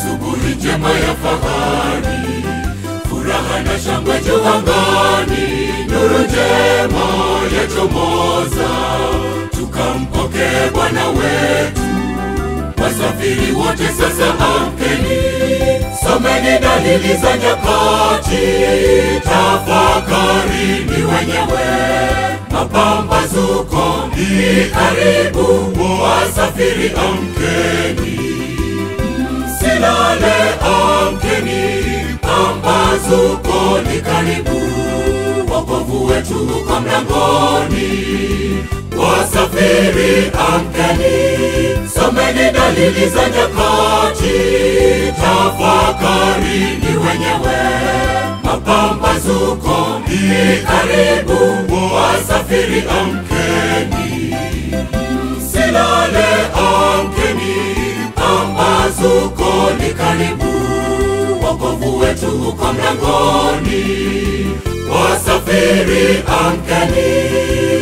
asubuhi njema ya fahari, furaha na shangwe juu angani, nuru njema yachomoza, tukampokee Bwana wetu. Wasafiri wote sasa amkeni, someni dalili za nyakati, tafakarini wenyewe, mapambazuko ni karibu, wasafiri amkeni, msilale, amkeni, pambazuko ni karibu, wokovu wetu uko mlangoni, wasafiri amkeni, someni dalili za nyakati, tafakarini wenyewe, mapambazuko ni karibu, wasafiri amkeni, msilale, amkeni, pambazuko ni karibu, wokovu wetu uko mlangoni, wasafiri amkeni.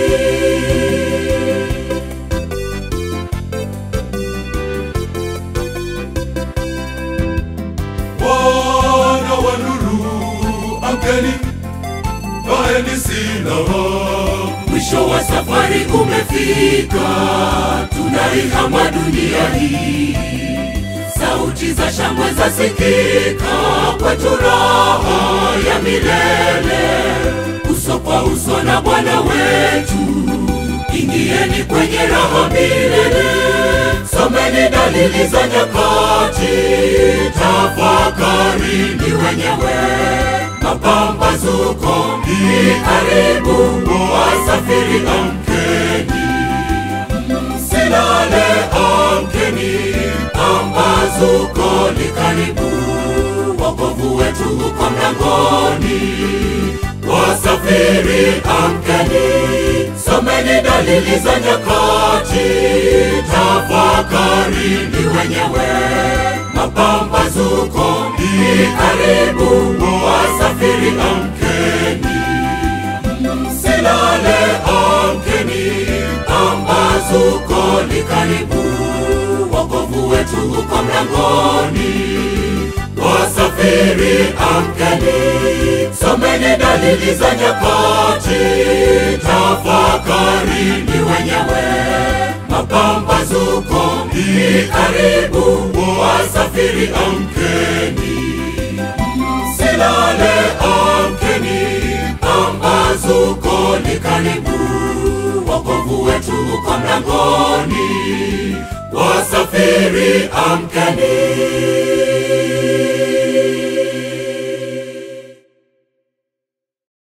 Wana wa nuru, amkeni, vaeni silaha. Mwisho wa safari umefika, tunaihama dunia hii. Sauti za shangwe zasikika, kwetu raha ya milele, uso kwa uso na Bwana wetu. Ingieni kwenye raha milele, someni dalili za nyakati, tafakarini wenyewe mapambazuko ni karibu, wasafiri amkeni, msilale, amkeni, pambazuko ni karibu, wokovu wetu uko mlangoni, wasafiri amkeni, someni dalili za nyakati, tafakarini wenyewe mapambazuko ni karibu, wasafiri amkeni, msilale, amkeni, pambazuko ni karibu, wokovu wetu uko mlangoni, wasafiri amkeni, someni dalili za nyakati, tafakarini wenyewe mapambazuko ni karibu, wasafiri amkeni, msilale, amkeni, pambazuko ni karibu, wokovu wetu uko mlangoni, wasafiri amkeni.